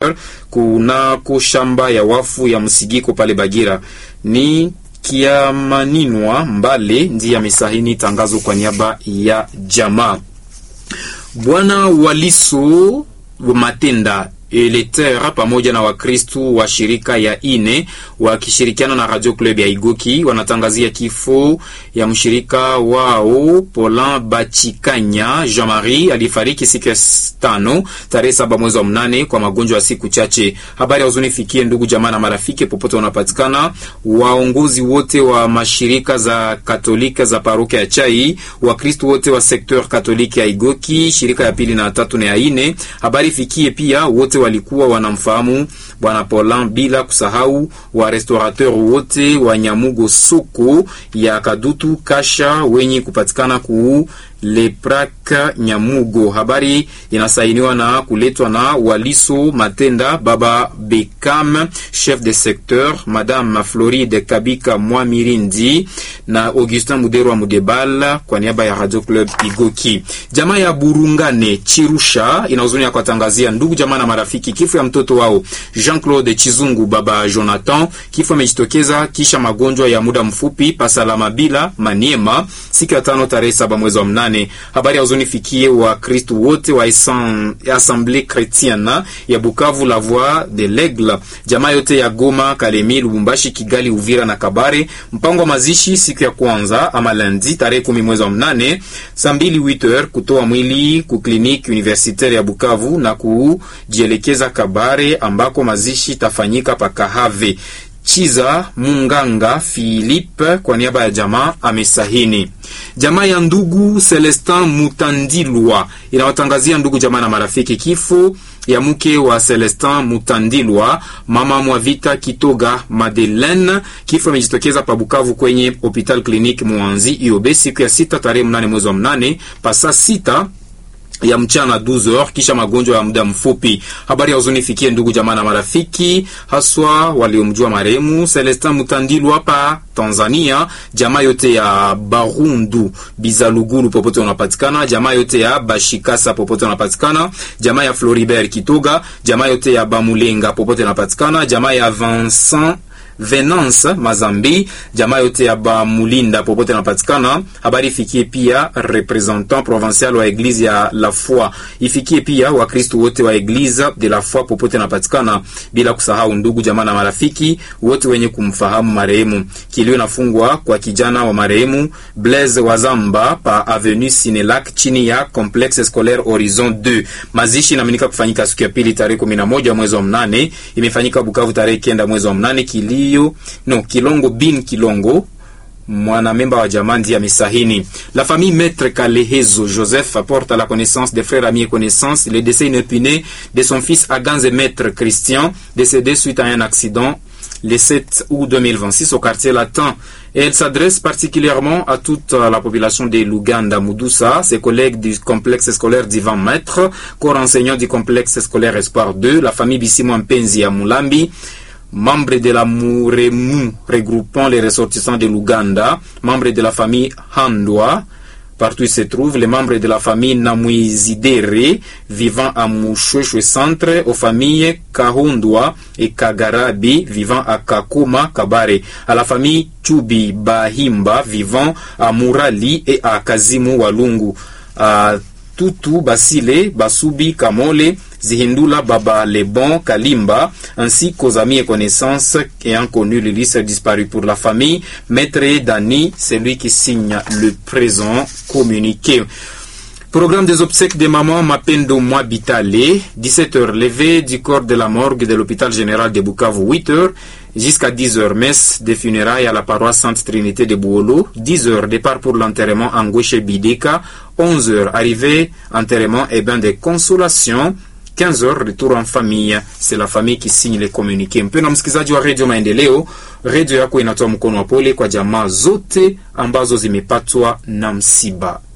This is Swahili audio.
Center kunako shamba ya wafu ya Msigiko pale Bagira. Ni Kiamaninwa Mbale ndiye amesahini tangazo kwa niaba ya jamaa. Bwana Waliso Matenda Eleter pamoja na Wakristu wa shirika ya ine wakishirikiana na Radio Club ya Igoki wanatangazia kifo ya mshirika wao Polan Bachikanya Jean Marie alifariki siku ya tano tarehe saba mwezi wa mnane kwa magonjwa ya siku chache. Habari ya huzuni fikie ndugu jamaa na marafiki popote wanapatikana, waongozi wote wa mashirika za Katolika za parokia ya Chai, Wakristu wote wa sekteur Katoliki ya Igoki, shirika ya pili na tatu na ya ine. Habari fikie pia wote walikuwa wanamfahamu bwana Polan, bila kusahau wa restaurateur wote wa Nyamugo soko ya Kadutu Kasha wenye kupatikana ku Leprak Nyamugo. Habari inasainiwa na kuletwa na Waliso Matenda, baba Bekam, chef de secteur, madame Floride Kabika Mwamirindi na Augustin Mudero wa Mudebal kwa niaba ya Radio Club Igoki. Jamaa ya Burungane Chirusha inahuzuni ya kuwatangazia ndugu jamaa na marafiki kifo ya mtoto wao Jean-Claude Chizungu, baba Jonathan. Kifo amejitokeza kisha magonjwa ya muda mfupi pasalama bila Maniema siku ya tano tarehe saba mwezi wa mnane. Habari ya huzuni fikie wa Kristo wote wa Assemblée Chrétienne ya Bukavu, La Voix de l'Aigle, jamaa yote ya Goma, Kalemi, Lubumbashi, Kigali, Uvira na Kabare. Mpango wa mazishi siku ya kwanza ama lundi tarehe kumi mwezi wa mnane saa mbili 8h kutoa mwili ku kliniki universitaire ya Bukavu na kujielekeza Kabare ambako mazishi tafanyika pakahave. Chiza Munganga Philippe kwa niaba ya jamaa amesahini. Jamaa ya ndugu Celestin Mutandilwa inawatangazia ndugu jamaa na marafiki kifo ya mke wa Celestin Mutandilwa, mama mwa vita Kitoga Madeleine. Kifo imejitokeza pa Bukavu kwenye Hopital Clinique Mwanzi Iobe siku ya sita tarehe mnane mwezi wa mnane pasa sita ya mchana 12h kisha magonjwa ya muda mfupi. Habari ya huzuni fikie ndugu jamaa na marafiki, haswa waliomjua marehemu Celestin Mutandilwa hapa Tanzania, jamaa yote ya Barundu Bizalugulu popote unapatikana, jamaa yote ya Bashikasa popote unapatikana, jamaa ya Floribert Kitoga, jamaa yote ya Bamulenga popote unapatikana, jamaa ya Vincent Venance Mazambi, jamaa yote ya Bamulinda popote napatikana. Habari ifikie pia representant provincial wa eglise ya La Foi, ifikie pia Wakristo wote wa eglise de La Foi popote napatikana, bila kusahau ndugu jamaa na marafiki wote wenye kumfahamu marehemu. Kilio nafungwa kwa kijana wa marehemu Blaise Wazamba pa avenue Sinelac chini ya complexe scolaire Horizon 2. Mazishi inaaminika kufanyika siku ya pili tarehe 11 mwezi wa mnane, imefanyika Bukavu tarehe kenda mwezi wa mnane. Kilio no Kilongo bin Kilongo mwanamemba wa jamaa ndiye amesahini. La famille Maître Kalehezo Joseph apporte à la connaissance des frères amis et connaissances le décès inopiné de son fils Aganze Maître Christian, décédé suite à un accident le 7 août 2026 au quartier latin. Et elle s'adresse particulièrement à toute la population de Luganda, Moudoussa, ses collègues du complexe scolaire d'Ivan Maître, corps enseignant du complexe scolaire Espoir 2, la famille Bissimo Mpenzi à Mulambi, membres de la Muremu regroupant les ressortissants de l'Ouganda, membres de la famille Handwa, partout où se trouvent les membres de la famille Namuizidere vivant à Mouchouchou Centre, aux familles Kahundwa et Kagarabi vivant à Kakuma Kabare, à la famille Chubi Bahimba vivant à Murali et à Kazimu Walungu, à Tutu Basile, Basubi Kamole, Zihindula Baba Lebon Kalimba, ainsi qu'aux amis et connaissances ayant connu le lycée disparu pour la famille. Maître Dani, c'est lui qui signe le présent communiqué. Programme des obsèques de maman Mapendo Mwabitale, 17h levé du corps de la morgue de l'hôpital général de Bukavu, 8h jusqu'à 10h messe des funérailles à la paroisse Sainte Trinité de Bouolo, 10h départ pour l'enterrement en Gouche Bideka, 11h arrivée enterrement et bain de consolation, 15 heures retour en famille. C'est la famille qui signe les communiqués. Mpendwa msikilizaji wa redio Maendeleo, redio yako inatoa mkono wa pole kwa jamaa zote ambazo zimepatwa na msiba.